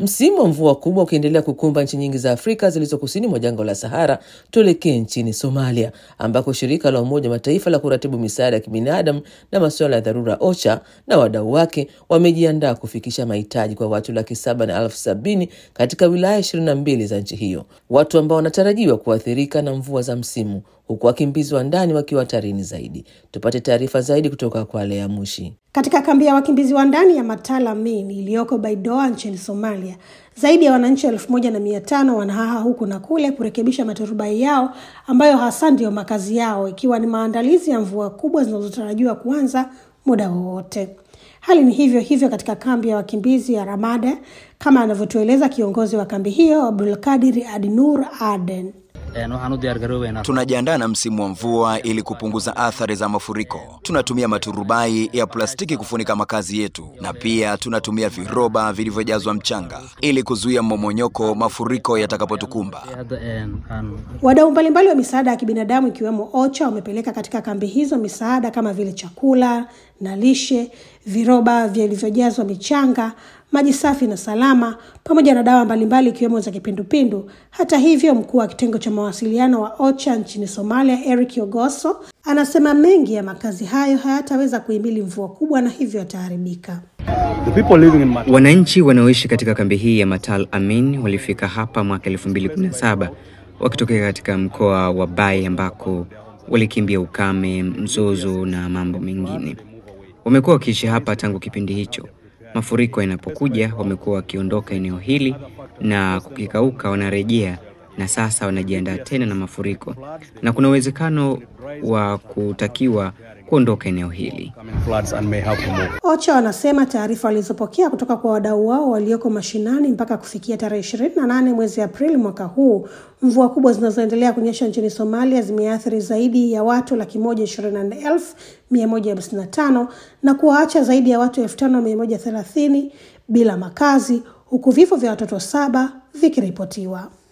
Msimu wa mvua kubwa ukiendelea kukumba nchi nyingi za Afrika zilizo kusini mwa jangwa la Sahara, tuelekee nchini Somalia ambako shirika la Umoja Mataifa la kuratibu misaada ya kibinadamu na masuala ya dharura OCHA na wadau wake wamejiandaa kufikisha mahitaji kwa watu laki saba na elfu sabini katika wilaya ishirini na mbili za nchi hiyo, watu ambao wanatarajiwa kuathirika na mvua za msimu, huku wakimbizi wa ndani wakiwa hatarini zaidi. Tupate taarifa zaidi kutoka kwa Lea Mushi. Katika kambi ya wakimbizi wa ndani ya Matala Main iliyoko Baidoa nchini Somalia, zaidi ya wananchi elfu moja na mia tano wanahaha huku na kule kurekebisha maturubai yao ambayo hasa ndiyo makazi yao, ikiwa ni maandalizi ya mvua kubwa zinazotarajiwa kuanza muda wowote. Hali ni hivyo hivyo katika kambi ya wakimbizi ya Ramada, kama anavyotueleza kiongozi wa kambi hiyo Abdulkadir Adnur Aden. Tunajiandaa na msimu wa mvua ili kupunguza athari za mafuriko. Tunatumia maturubai ya plastiki kufunika makazi yetu, na pia tunatumia viroba vilivyojazwa mchanga ili kuzuia mmomonyoko mafuriko yatakapotukumba. Wadau mbalimbali wa misaada ya kibinadamu ikiwemo OCHA wamepeleka katika kambi hizo misaada kama vile chakula na lishe, viroba vilivyojazwa michanga, maji safi na salama, pamoja na dawa mbalimbali ikiwemo za kipindupindu. Hata hivyo, mkuu wa kitengo cha mawasiliano wa OCHA nchini Somalia, Eric Ogoso, anasema mengi ya makazi hayo hayataweza kuhimili mvua kubwa na hivyo yataharibika. Wananchi wanaoishi katika kambi hii ya Matal Amin walifika hapa mwaka 2017 wakitokea katika mkoa wa Bai ambako walikimbia ukame, mzozo na mambo mengine. Wamekuwa wakiishi hapa tangu kipindi hicho. Mafuriko yanapokuja, wamekuwa wakiondoka eneo hili na kukikauka, wanarejea na sasa wanajiandaa tena na mafuriko, na kuna uwezekano wa kutakiwa kuondoka eneo hili. OCHA wanasema taarifa walizopokea kutoka kwa wadau wao walioko mashinani mpaka kufikia tarehe ishirini na nane mwezi Aprili mwaka huu, mvua kubwa zinazoendelea kunyesha nchini Somalia zimeathiri zaidi ya watu laki moja ishirini na nne elfu mia moja hamsini na tano na kuwaacha zaidi ya watu elfu tano mia moja thelathini bila makazi huku vifo vya watoto saba vikiripotiwa.